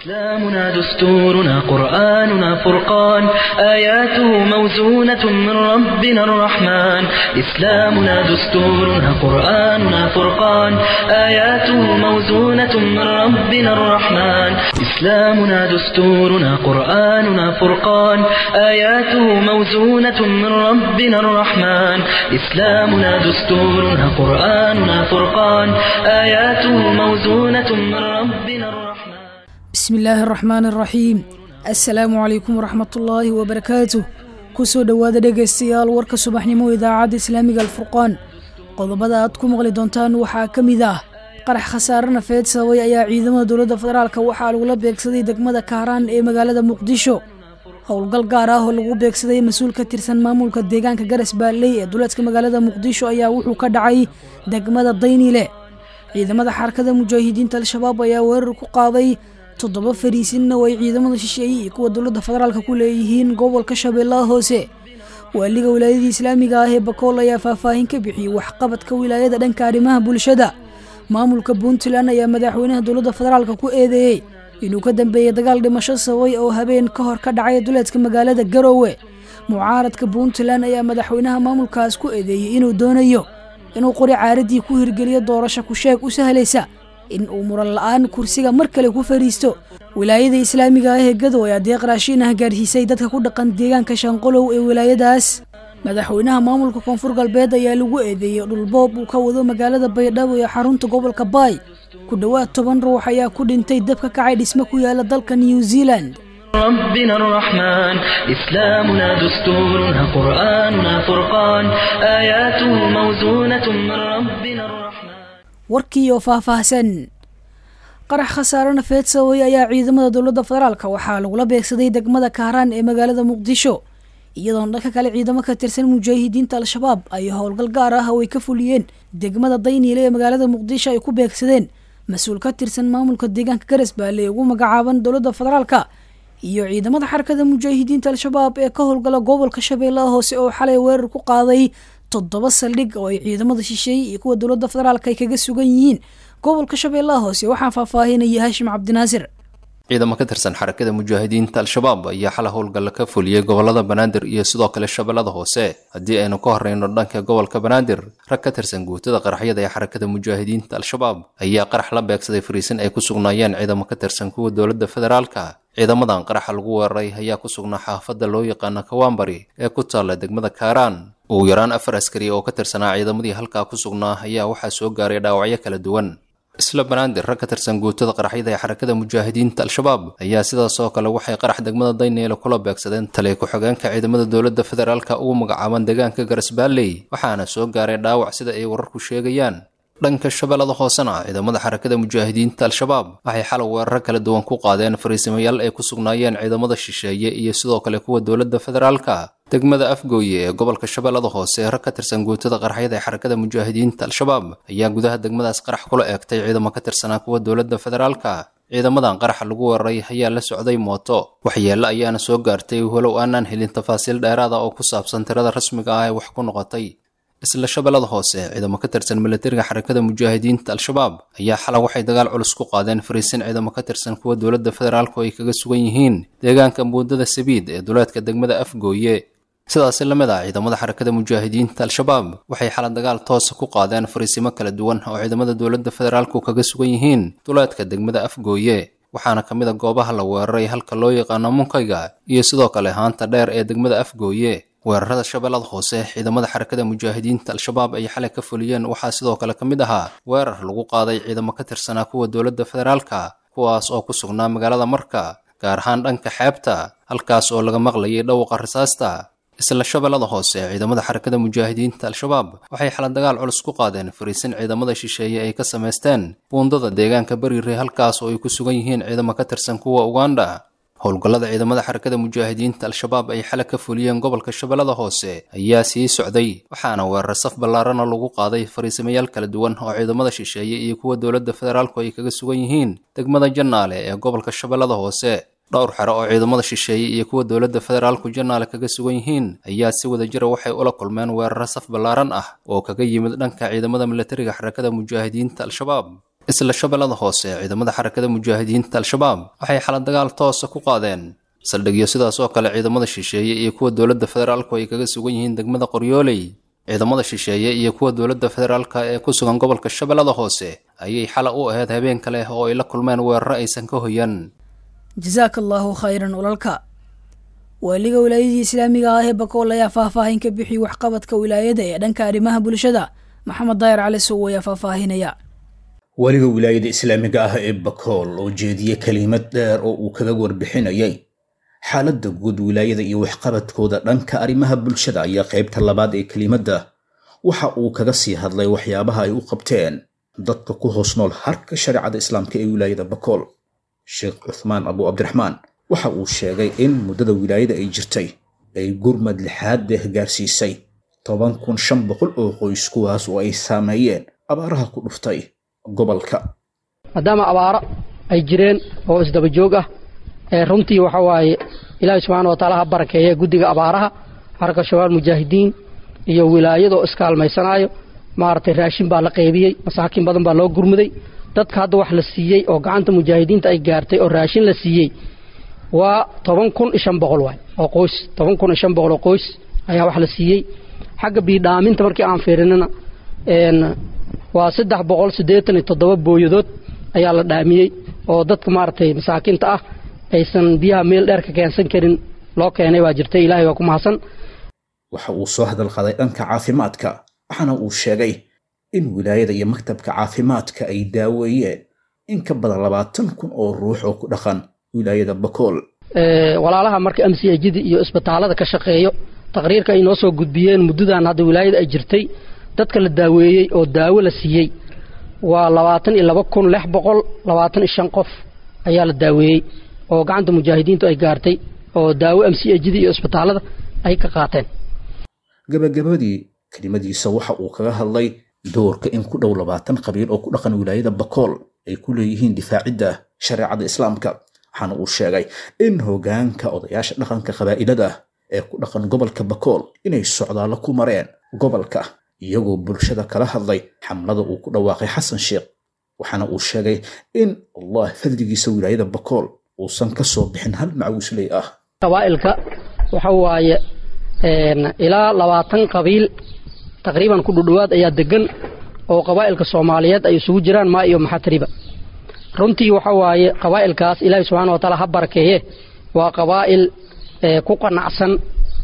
إسلامنا دستورنا قرآننا فرقان آياته موزونة من ربنا الرحمن إسلامنا دستورنا قرآننا فرقان آياته موزونة من ربنا الرحمن إسلامنا دستورنا قرآننا فرقان آياته موزونة من ربنا الرحمن إسلامنا دستورنا قرآننا فرقان آياته موزونة من ربنا الرحمن bismi illaahi araxmaan araxiim assalaamu calaykum waraxmatullaahi wabarakaatuh kusoo dhowaada dhegaystayaal warka subaxnimo idaacadda islaamiga alfurqaan qodobada aad ku maqli doontaan waxaa ka mid ah qarax khasaare nafeed sababay ayaa ciidamada dowladda federaalk waxaa lagula beegsaday degmada kaaraan ee magaalada muqdisho howlgal gaar ah oo lagu beegsaday mas-uul ka tirsan maamulka deegaanka garas baalley ee duleedka magaalada muqdisho ayaa wuxuu ka dhacay degmada dayniile ciidamada xarakada mujaahidiinta al-shabaab ayaa weerar ku qaaday toddoba fariisinna oo ay ciidamada shisheeye iyo kuwa dowladda federaalka ku leeyihiin gobolka shabeellaha hoose waaliga wilaayadii islaamiga ah ee bakool ayaa faahfaahin ka bixiyey waxqabadka wilaayada dhanka arrimaha bulshada maamulka puntland ayaa madaxweynaha dowladda federaalka ku eedeeyey inuu ka dambeeyey dagaal dhimasho sababay oo habeen ka hor ka dhacay duleedka magaalada garoowe mucaaradka puntland ayaa madaxweynaha maamulkaas ku eedeeyey inuu doonayo inuu qori caaradii ku hirgeliyo doorasho ku-sheeg u sahlaysa in uu muran la-aan kursiga mar kale ku fariisto wilaayada islaamiga ah ee gadow ayaa deeq raashiin ah gaarsiisay dadka ku dhaqan deegaanka shanqolow ee wilaayadaas madaxweynaha maamulka koonfur galbeed ayaa lagu eedeeyey dhulboob uu ka wado magaalada baydhabo ee xarunta gobolka baay ku dhowaad toban ruux ayaa ku dhintay dab ka kacay dhismo ku yaala dalka new zealand ربنا الرحمن إسلامنا دستورنا قرآننا فرقان آياته موزونة من ربنا الرحمن warkii oo faahfaahsan qarax khasaare nafeed sababay ayaa ciidamada dowladda federaalk waxaa lagula beegsaday degmada kaaraan ee magaalada muqdisho iyadoona dhanka kale ciidamo ka tirsan mujaahidiinta al-shabaab ay howlgal gaar ah oo ay ka fuliyeen degmada dayniile ee magaalada muqdisho ay ku beegsadeen mas-uul ka tirsan maamulka deegaanka garas baale ee ugu magacaaban dowladda federaalka iyo ciidamada xarakada mujaahidiinta al-shabaab ee ka howlgala gobolka shabeellaha hoose oo xalay weerar ku qaaday toddoba saldhig oo ay ciidamada shisheeye iyo kuwa dowladda federaalk ay kaga sugan yihiin gobolka shabeellaha hoose waxaa faahfaahinaya haashim cabdinaasir ciidamo ka tirsan xarakada mujaahidiinta al-shabaab ayaa xala howlgalla ka fuliyey gobolada banaadir iyo sidoo kale shabeellada hoose haddii aynu ka horreyno dhanka gobolka banaadir rag ka tirsan guutada qaraxyada ee xarakada mujaahidiinta al-shabaab ayaa qarax la beegsaday fariisin ay ku sugnaayeen ciidamo ka tirsan kuwa dowladda federaalka ciidamadan qaraxa lagu weeraray ayaa ku sugnaa xaafadda loo yaqaana kawaambari ee ku taalla degmada kaaraan ugu yaraan afar askari oo ka tirsanaa ciidamadii halkaa ku sugnaa ayaa waxaa soo gaaray dhaawacyo kala duwan isla banaadir rag ka tirsan guutada qaraxyada ee xarakada mujaahidiinta al-shabaab ayaa sidaas oo kale waxay qarax degmada dayneele kula beegsadeen taliya ku-xigeenka ciidamada dowladda federaalka ugu magacaaban deegaanka garasbaalley waxaana soo gaaray dhaawac sida ay wararku sheegayaan dhanka shabeellada hoosena ciidamada xarakada mujaahidiinta al-shabaab waxay xalay weeraro kala duwan ku qaadeen fariisimayaal ay ku sugnaayeen ciidamada shisheeye iyo sidoo kale kuwa dowladda federaalka degmada afgooye ee gobolka shabeellada hoose rag ka tirsan guutada qaraxyada ee xarakada mujaahidiinta al-shabaab ayaa gudaha degmadaas qarax kula eegtay ciidamo ka tirsanaa kuwa dowladda federaalka ciidamadan qaraxa lagu weeraray ayaa la socday mooto waxyeelle ayaana soo gaartay walow aanaan helin tafaasiil dheeraada oo ku saabsan tirada rasmiga ah ee wax ku noqotay isla shabeellada hoose ciidamo ka tirsan milatariga xarakada mujaahidiinta al-shabaab ayaa xala waxay dagaal culus ku qaadeen fariisin ciidamo ka tirsan kuwa dowladda federaalku ay kaga sugan yihiin deegaanka muudada sabiid ee duleedka degmada afgooye sidaasi la mid ah ciidamada xarakada mujaahidiinta al-shabaab waxay xala dagaal toosa ku qaadeen fariisimo kala duwan oo ciidamada dowladda federaalku kaga sugan yihiin duleedka degmada afgooye waxaana ka mid a goobaha la weeraray halka loo yaqaano munkayga iyo sidoo kale haanta dheer ee degmada afgooye weerarada shabeellada hoose ciidamada xarakada mujaahidiinta al-shabaab ay xalay ka fuliyeen waxaa sidoo kale ka mid ahaa weerar lagu qaaday ciidamo ka tirsanaa kuwa dowladda federaalka kuwaas oo ku sugnaa magaalada marka gaar ahaan dhanka xeebta halkaas oo laga maqlayay dhawqa rasaasta isla shabeellada hoose ciidamada xarakada mujaahidiinta al-shabaab waxay xala dagaal culus ku qaadeen fariisin ciidamada shisheeye ay ka samaysteen buundada deegaanka beriire halkaas oo ay ku sugan yihiin ciidamo ka tirsan kuwa uganda howlgallada ciidamada xarakada mujaahidiinta al-shabaab ay xala ka fuliyeen gobolka shabeellada hoose ayaa sii socday waxaana weerar saf ballaarana lagu qaaday fariisimayaal kala duwan oo ciidamada shisheeye iyo kuwa dowladda federaalku ay kaga sugan yihiin degmada jannaale ee gobolka shabeellada hoose dhowr xero oo ciidamada shisheeye iyo kuwa dowladda federaalku jannaale kaga sugan yihiin ayaa si wada jira waxay ula kulmeen weeraro saf ballaaran ah oo kaga yimid dhanka ciidamada milatariga xarakada mujaahidiinta al-shabaab isla shabeellada hoose ciidamada xarakada mujaahidiinta al-shabaab waxay xala dagaal toosa ku qaadeen saldhigyo sidaas oo kale ciidamada shisheeye iyo kuwa dowladda federaalku ay kaga sugan yihiin degmada qoryooley ciidamada shisheeye iyo kuwa dowladda federaalka ee ku sugan gobolka shabeellada hoose ayay xala u ahayd habeen kale oo ay la kulmeen weeraro aysan ka hoyan jasaaka allaahu khayran olalka waaliga wilaayadii islaamiga ah ee bakool ayaa faahfaahin ka bixiyey waxqabadka wilaayada ee dhanka arrimaha bulshada maxamed daayar cali sow ayaa faahfaahinaya weliga wilaayada islaamiga ah ee bakool oo jeediyey kelimad dheer oo uu kaga warbixinayay xaaladda guud wilaayada iyo waxqabadkooda dhanka arrimaha bulshada ayaa qaybta labaad ee kelimadda waxa uu kaga sii hadlay waxyaabaha ay u qabteen dadka ku hoos nool harka shareecada islaamka ee wilaayada bakool sheekh cuthmaan abu cabdiraxmaan waxa uu sheegay in muddada wilaayada ay jirtay ay gurmad lixaad deeh gaarsiisay toban kun shan boqol oo qoys kuwaas oo ay saameeyeen abaaraha ku dhuftay gobolka maadaama abaaro ay jireen oo isdaba joog ah ee runtii waxa waaye ilaahay subxaana wa taala ha barakeeye guddiga abaaraha xarka shabaab mujaahidiin iyo wilaayadoo iskaalmaysanaayo maaragtay raashin baa la qaybiyey masaakiin badan baa loo gurmuday dadka hadda wax la siiyey oo gacanta mujaahidiinta ay gaartay oo raashin la siiyey waa toban kun iyo shan boqol waay oo qoys toban kun iyo shan boqol oo qoys ayaa wax la siiyey xagga biidhaaminta markii aan fiirinana waa saddex boqol siddeetan iyo toddoba booyadood ayaa la dhaamiyey oo dadka maaragtay masaakiinta ah aysan biyaha meel dheer ka keensan karin loo keenay baa jirta ilaahay waa ku mahadsan waxa uu soo hadal qaday dhanka caafimaadka waxaana uu sheegay in wilaayada iyo maktabka caafimaadka ay daaweeyeen in ka badan labaatan kun oo ruux oo ku dhaqan wilaayada bakool walaalaha marka amsiyajida iyo isbitaalada ka shaqeeyo taqriirka ay noo soo gudbiyeen muddadan hadda wilaayada ay jirtay dadka la daaweeyey oo daawo la siiyey waa labaatan iyo laba kun lix boqol labaatan iyo shan qof ayaa la daaweeyey oo gacanta mujaahidiintu ay gaartay oo daawo amsiyajida iyo isbitaalada ay ka qaateen gabagabadii kelimadiisa waxa uu kaga hadlay doorka in ku dhow labaatan qabiil oo ku dhaqan wilaayada bakool ay ku leeyihiin difaacidda shareecada islaamka waxaana uu sheegay in hoggaanka odayaasha dhaqanka qabaa'ilada ee ku dhaqan gobolka bakool inay socdaallo ku mareen gobolka iyagoo bulshada kala hadlay xamlada uu ku dhawaaqay xasan sheekh waxaana uu sheegay in allah fadligiisa wilaayada bakool uusan ka soo bixin hal macawisley ah qabaa'ilka waxa waaye ilaa labaatan qabiil taqriiban ku dhudhowaad ayaa degan oo qabaa'ilka soomaaliyeed ay isugu jiraan maa iyo maxatriba runtii waxa waaye qabaa'ilkaas ilaahay subxaana wa taala ha barakeeye waa qabaa'il ku qanacsan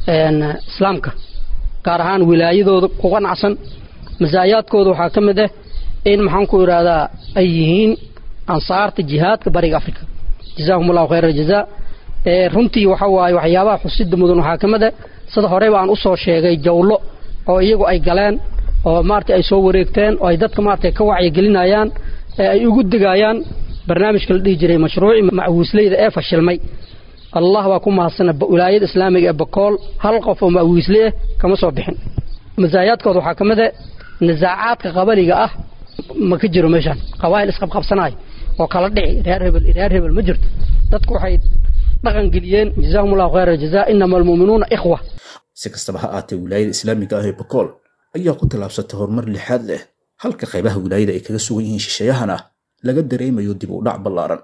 islaamka gaar ahaan wilaayadooda ku qanacsan masaayaadkooda waxaa ka mid ah in maxaan ku idhaahdaa ay yihiin ansaarta jihaadka bariga africa jazaahum allahu khayra aljazaa runtii waxa waaye waxyaabaha xusida mudan waxaa ka mid ah sida horeyba aan usoo sheegay jawlo oo iyagu ay galeen oo maarata ay soo wareegteen oo ay dadka maarata ka wacyigelinayaan ee ay ugu digayaan barnaamijka la dhihi jiray mashruuci macawiisleyda ee fashilmay allah waa ku mahadsana wilaayada islaamiga ee bakool hal qof oo macawiisle ah kama soo bixin masaayaadkooda waxaa ka mid a nisaacaadka qabaliga ah ma ka jiro meeshaan qabaa'il isqabqabsanayo oo kala dhici reer hebel reer hebel ma jirto dadku waxay dhaqan geliyeen jazaahum allahu khayra aljazaa inama almu'minuuna ikhwa si kastaba ha aatee wilaayada islaamiga ah ee bakool ayaa ku tallaabsatay horumar lixaad leh halka qaybaha wilaayada ay kaga sugan yihiin shisheeyahana laga dareemayo dib u dhac ballaaran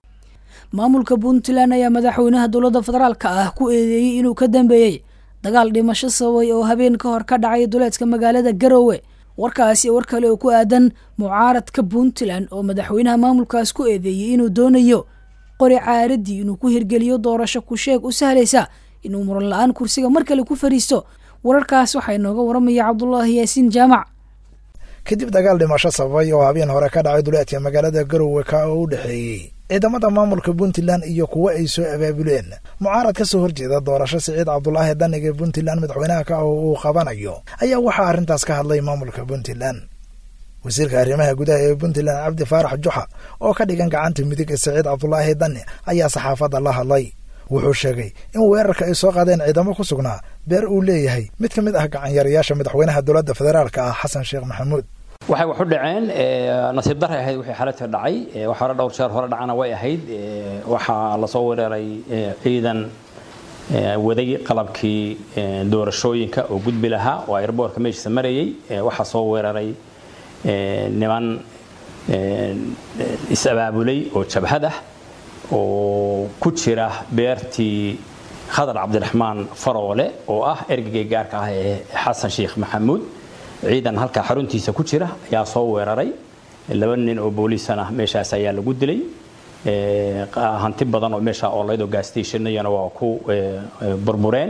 maamulka puntland ayaa madaxweynaha dowladda federaalka ah ku eedeeyey inuu ka dambeeyey dagaal dhimasho sababay oo habeen ka hor ka dhacay duleedka magaalada garowe warkaasi war kale oo ku aadan mucaaradka puntland oo madaxweynaha maamulkaas ku eedeeyey inuu doonayo qori caaradii inuu ku hirgeliyo doorasho kusheeg u sahlaysa inuu muran la-aan kursiga mar kale ku fariisto wararkaas waxaa inooga waramaya cabdulaahi yaasiin jaamac kadib dagaal dhimasho sababay oo habeen hore ka dhacay duleedka magaalada garowe ka oo u dhexeeyey ciidamada maamulka puntland iyo kuwo ay soo abaabuleen mucaarad ka soo horjeeda doorasho siciid cabdulaahi daniga puntland madaxweynaha ka oo uu qabanayo ayaa waxaa arrintaas ka hadlay maamulka puntland wasiirka arrimaha gudaha ee puntland cabdi faarax juxa oo ka dhigan gacanta midig ee siciid cabdulaahi dani ayaa saxaafadda la hadlay wuxuu sheegay in weerarka ay soo qaadeen ciidamo ku sugnaa beer uu leeyahay mid ka mid ah gacanyarayaasha madaxweynaha dowladda federaalka ah xasan sheekh maxamuud waxay wax u dhaceen nasiib daray ahayd wixii xaladka dhacay wax hore dhowr jeer hore dhacana way ahayd waxaa lasoo weeraray ciidan waday qalabkii doorashooyinka oo gudbi lahaa oo airboortka meeshiisa marayay waxaa soo weeraray niman is-abaabulay oo jabhadah oo ku jira beertii khadar cabdiraxmaan faroole oo ah ergagay gaarka ah ee xasan sheekh maxamuud ciidan halkaa xaruntiisa ku jira ayaa soo weeraray laba nin oo booliisana meeshaas ayaa lagu dilay hanti badan oo meesha oolaydo gaastationnayana waa ku burbureen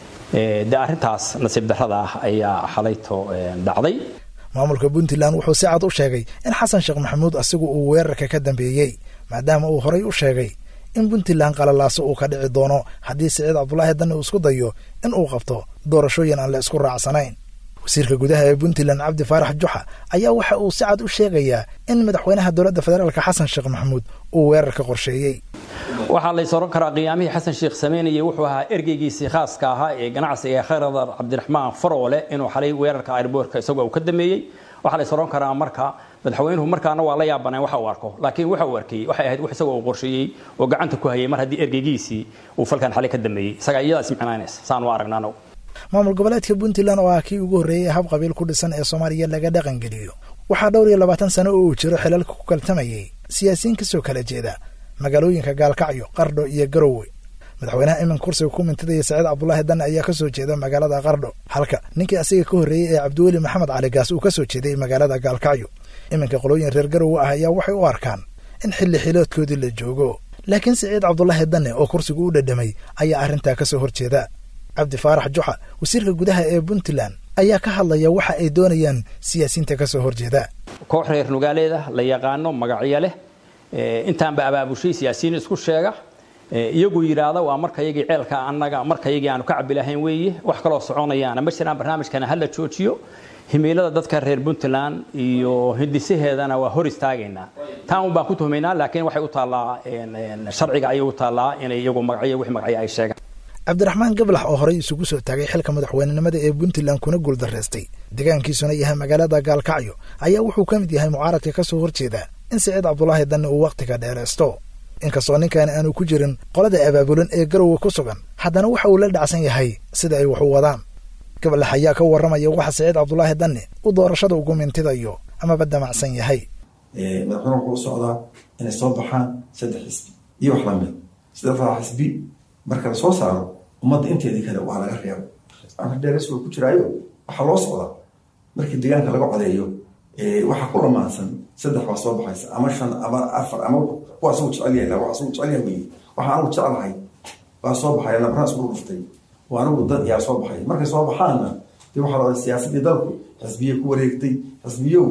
de arrintaas nasiib darrada ah ayaa xalayto dhacday maamulka puntland wuxuu si cad u sheegay in xasan sheekh maxamuud asigu uu weerarka ka dambeeyey maadaama uu horay u sheegay in puntland qalalaaso uu ka dhici doono haddii siciid cabdulaahi danne uu isku dayo in uu qabto doorashooyin aan la isku raacsanayn wasiirka gudaha ee puntland cabdi faarax juxa ayaa waxa uu si cad u sheegayaa in madaxweynaha dowladda federaalka xasan sheekh maxamuud uu weerarka qorsheeyey waxaa lays oran karaa qiyaamihii xasan sheekh sameynayay wuxuu ahaa ergeygiisii khaaska ahaa ee ganacsiga khayradar cabdiraxmaan faroole inuu xalay weerarka airboortka isagoo uu ka dameeyey waxaa lays oran karaa marka madaxweynuhu markaana waa la yaabaneen waxa uu arko laakiin waxa uu arkayey waxay ahayd wax isagoo uu qorsheeyey oo gacanta ku hayay mar haddii ergeygiisii uu falkan xalay ka dameeyey isagaa iyadaa ismicnaanaysa saan u aragnaa anagu maamul goboleedka puntland oo ah kii ugu horreeyey hab qabiil ku dhisan ee soomaaliya laga dhaqangeliyo waxaa dhowr iyo labaatan sano oo uu jiro xilalka ku kaltamayay siyaasiyiin kasoo kala jeeda magaalooyinka gaalkacyo qardho iyo garowe madaxweynaha iminka kursiga ku mintidaya saciid cabdulaahi danne ayaa kasoo jeeda magaalada qardho halka ninkii asiga ka horreeyey ee cabdiweli maxamed cali gaas uu kasoo jeeday magaalada gaalkacyo iminka qolooyin reer garowe ah ayaa waxay u arkaan in xilli xiloodkoodii la joogo laakiin siciid cabdulaahi danne oo kursigu u dhadhamay ayaa arrintaa kasoo horjeeda cabdi faarax juxa wasiirka gudaha ee puntland ayaa ka hadlaya waxa ay doonayaan siyaasiyiinta kasoo horjeeda koox reer nugaaleeda la yaqaano magacyo leh intaanba abaabushay siyaasiyiin isku sheega iyagu yidhaahda waa markayagii ceelka annaga markayagii aanu ka cabi lahayn weeye wax kaloo soconayaana ma jiraan barnaamijkana hala joojiyo himiilada dadka reer puntland iyo hindisaheedana waa hor istaagaynaa taan un baan ku tuhmaynaa laakiin waxay u taallaa sharciga ayay u taallaa inay iyagu magacyo wix magacyo ay sheegaan cabdiraxmaan gablax oo horey isugu soo taagay xilka madaxweynenimada ee puntland kuna guuldarraystay deegaankiisuna yahay magaalada gaalkacyo ayaa wuxuu ka mid yahay mucaaradka kasoo horjeeda in siciid cabdulaahi danne uu wakhtiga dheeraysto inkastoo ninkan aanu ku jirin qolada abaabulan ee garowe ku sugan haddana waxa uu la dhacsan yahay sida ay wax u wadaan gablax ayaa ka warramaya waxa siciid cabdulaahi danne uu doorashada ugu mintidayo amaba damacsan yahay madaxweyne wuxuu u socdaa inay soo baxaan saddex xisbi iyo wax lamid saddexdaa xisbi marka la soo saaro ummadda inteedii kale waa laga reebo amar dheeres waa ku jiraayo waxaa loo socdaa markii deegaanka laga codeeyo waxaa ku lamaansan saddex baa soo baxaysa ama shan ama afar ama kuwa asagu jecel yahay waa asagu jecel yahay weye waxa anigu jeclahay baa soo baxaya nabraan isku dhuftay oo anigu dad yaa soo baxay markay soo baxaanna dee waxaa la siyaasadii dalku xisbiye ku wareegtay xisbiyow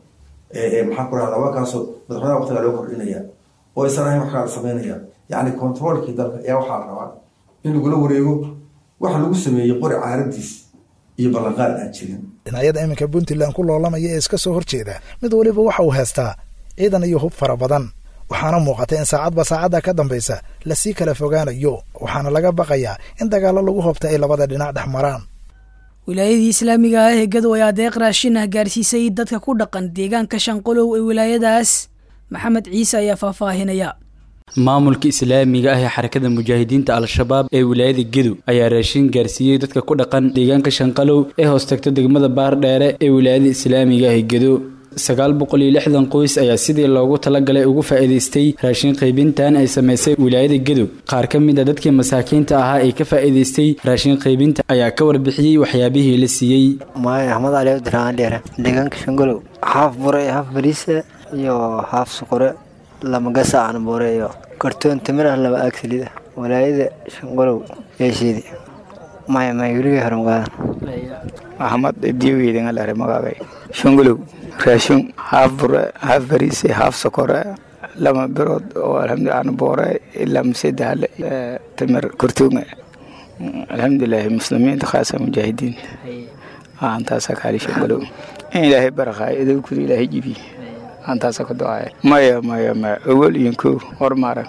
maxaa ku rahda waa kaasoo madaxweynaha waqtigaa loo kordhinaya oo isan ahayn wax kala sameynaya yacni controolkii dalka ayaa waxaa la rabaa in lagula wareego waxa lagu sameeyey qori caaradiis iyo ballanqaad aan jirin dhinacyada iminka puntland ku loolamaya ee iska soo horjeeda mid weliba waxa uu haystaa ciidan iyo hub fara badan waxaana muuqata in saacadba saacadda ka dambaysa lasii kala fogaanayo waxaana laga baqayaa in dagaallo lagu hobta ay labada dhinac dhex maraan wilaayadii islaamiga ah ee gadow ayaa deeq raashin ah gaarsiisay dadka ku dhaqan deegaanka shanqolow ee wilaayadaas maxamed ciise ayaa faahfaahinaya maamulka islaamiga ah ee xarakada mujaahidiinta al-shabaab ee wilaayada gedow ayaa raashin gaarsiiyey dadka ku dhaqan deegaanka shanqalow ee hoostagta degmada baardheere ee wilaayada islaamiga ah ee gedow sagaal boqol iyo lixdan qoys ayaa sidii loogu talagalay ugu faa'iidaystay raashin qaybintan ay samaysay wilaayada gedow qaar ka mid a dadkii masaakiinta ahaa ee ka faa'iidaystay raashin qaybinta ayaa ka warbixiyey waxyaabihii la siiyey maayo axmed cali abdiraxmaan dheere deegaanka shangolow haaf bure haaf bariisa iyo haaf suqure lama gasaacan bure iyo kartoon timir ah laba aag saliid ah walaayada shangolow yeesheedi maya maya weligay hore magaadan axmed ibdiyogeydingalare magaagay shangolow raashin haaf bure haaf bariise haaf sokore lama birood oo alxamdulilah boore ilaa masedahale timir kortoonga alxamdulilahi muslimiinta khaasa mujaahidiinta antaasa kaali shangolow in ilaahay barakaayo idowkuda ilaahay jibiye antaasa ka ducaya maya maya maya awal iyo kow hormaarag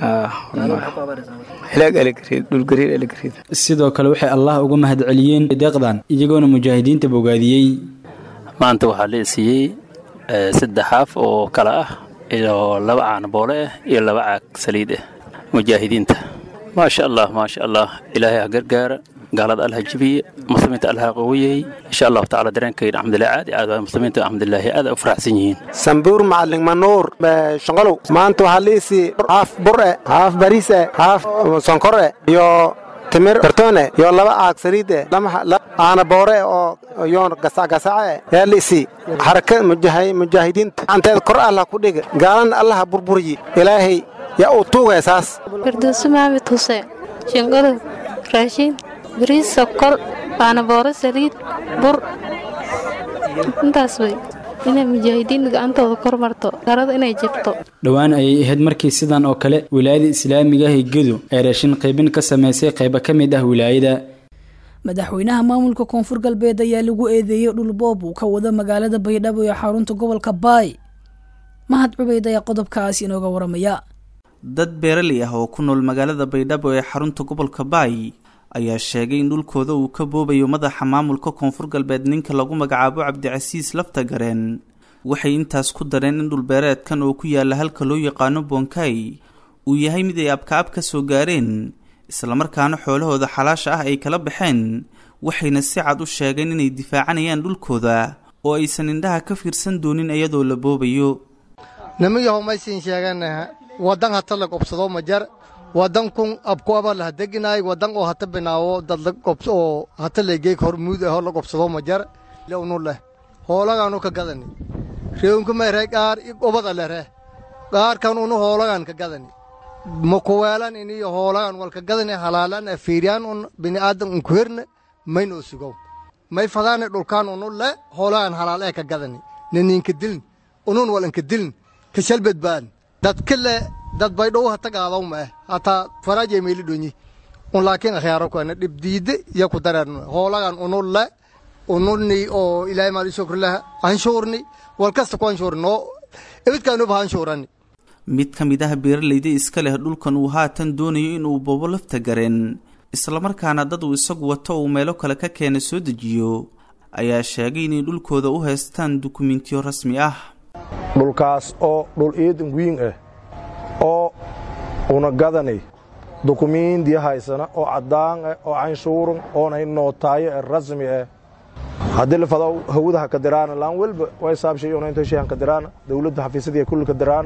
sidoo kale waxay allah uga mahadceliyeen deeqdan iyagoona mujaahidiinta bogaadiyey maanta waxaa la siiyey saddex haaf oo kale ah iyo laba caan boole ah iyo laba caag saliid ah mujaahidiinta maasha allah maasha allah ilaahay ha gargaara gaalada allaha jibiye muslimiinta allaha qawiyey insha allahu tacala dareenkayna alxamdulilah caadi aad waay muslimiinta alxamdulilaahi aad u faraxsan yihiin sambuur macalin manuur shaqalow maanta waxaa liisii haaf bure haaf barise haaf sonkore iyo timir kartoone iyo laba aag saliide aana boore oo yoon gasacgasace yaa liisi xaraka mujaahidiinta anteed kor allah ku dhiga gaalana allaha burburiyi ilaahay yaa uu tuugaya saas firdowsi maxamed xuseen shinqadow raashiin bariis sokor aana boore saliid bur intaas wey inay mujaahidiin gacantooda kor marto garada inay jibto dhowaan ayay ahayd markii sidan oo kale wilaayada islaamiga ah ee gedo ay raashin qaybin ka samaysay qaybo ka mid ah wilaayada madaxweynaha maamulka koonfur galbeed ayaa lagu eedeeyey dhulboob uu ka wado magaalada baydhabo ee xarunta gobolka baay mahad cubeyd ayaa qodobkaas inooga waramaya dad beeraley ah oo ku nool magaalada baydhabo ee xarunta gobolka baay ayaa sheegay in dhulkooda uu ka boobayo madaxa maamulka koonfur galbeed ninka lagu magacaabo cabdicasiis laftagareen waxay intaas ku dareen in dhulbeereedkan oo ku yaala halka loo yaqaano bonkay uu yahay mid ay abkaab ka soo gaareen islamarkaana xoolahooda xalaasha ah ay kala baxeen waxayna si cad u sheegeen inay difaacanayaan dhulkooda oo aysan indhaha ka fiirsan doonin iyadoo la boobayo nimiyahow maysiin sheeganaha waddan hata la qobsado ma jar waddan kun abkuaba la hadeginaay waddan oo hata binaawo dad la qobs oo hata legeeg hor muud ahoo la qobsado ma jar lewnu leh hoolagaanu ka gadani reewunku mayre qaar obada lere qaarkan unu hoolagan ka gadani makuweelan iniyo hoolagan walka gadani halaalan afiiriyaan un bini'aadan unkuherne maynoo sugow may fadaane dhulkaan unu le hoolagan halaal ee ka gadani naniinka dilin unun walanka dilin ka shalbadbaan dadka le dad baydhow hata gaadaw ma eh hataa faraajay meeli dhonyi un laakiin akhyaaro kuana dhibdiide iyo ku dareerno hoolagan unu le ununi oo ilaahay maali shukrilah anshuurni walkasta ku anshuurni noo ibidkaanuba anshuurani mid ka mid ah beeralayda iska leh dhulkan uu haatan doonayo inuu boobo lafta gareen islamarkaana dad uu isagu wato uu meelo kale ka keena soo dejiyo ayaa sheegay inay dhulkooda u haystaan dukumentiyo rasmi ah dhulkaas oo dhul iidan wiin ah oo una gadanay dukumiindiya haysana oo caddaan ah oo canshuuran oonay nootaayo ee rasmi ah haddii la fado hawada ha ka diraana laan welba way saabshay una inta shay han ka diraana dawladda xafiisadii kulli ka diraana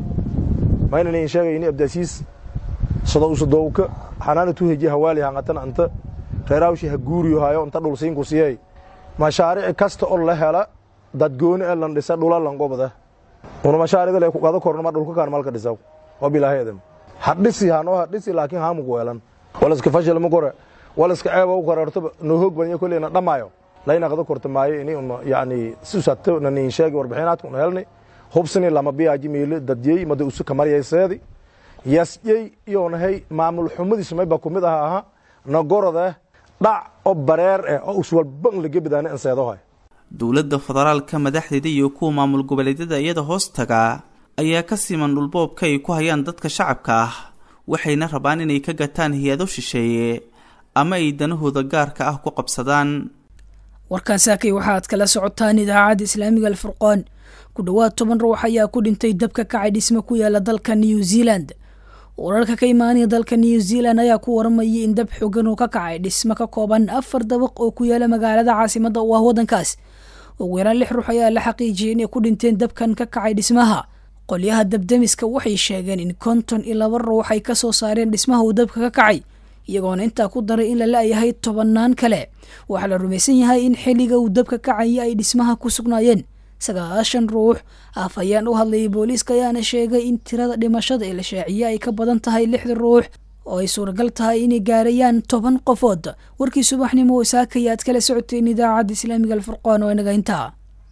mayna niin sheegayni abdaasiis sado usadowka xanaana tuheji hawaali hangatan anta reeraawshi ha guuriyo hayo inta dhul siinku siyey mashaarici kasta oo la hela dadgooni ee lan dhisa dhula lan gobda una mashaarida le kuqada korno ma dhulka kaan malka dhisaw oo bilaaheedam hadhisi hanoo hadhisi laakiin haamuku weelan walaska fashil ma kore walaska ceeba u korarto noo hoog badan kolley na dhamaayo layna qada korta maayo ini un yani sisato na niin sheegi warbixinaadka una helnay hubsini lama biyaaji miile dadyey mada usu kamaryayseedi yasyey iyonahay maamul xumadiisu mayba kumid aha aha nagorode dhac oo bareer eh oo uswalban lagebidaani anseedohay dowladda federaalka madaxdeeda iyo kuwa maamul goboleedyada iyada hoos taga ayaa ka siman dhulboobka ay ku hayaan dadka shacabka ah waxayna rabaan inay ka gataan hay-ado shisheeye ama ay danahooda gaarka ah ku qabsadaan warkan saakay waxaad kala socotaan idaacadda islaamiga alfurqaan ku dhowaad toban ruux ayaa ku dhintay dabka kacay dhisme ku yaala dalka new zealand wararka ka imaanaya dalka new zealand ayaa ku waramayay in dab xogan uu ka kacay dhisme ka kooban afar dabaq oo ku yaala magaalada caasimada u ah waddankaas ugu yaraan lix ruux ayaa la xaqiijiyay inay ku dhinteen dabkan ka kacay dhismaha qolyaha dabdamiska waxay sheegeen in konton iyo laba ruux ay ka soo saareen dhismaha uu dabka ka kacay iyagoona intaa ku daray in la la-yahay tobannaan kale waxaa la rumaysan yahay in xilliga uu dabka kacaya ay dhismaha ku sugnaayeen sagaashan ruux afhayeen u hadlayay booliiska ayaana sheegay in tirada dhimashada ee la shaaciyey ay ka badan tahay lixda ruux oo ay suuragal tahay inay gaarayaan toban qofood warkii subaxnimo saakaya aad kala socoteen idaacadda islaamiga alfurqaan oo inaga intaa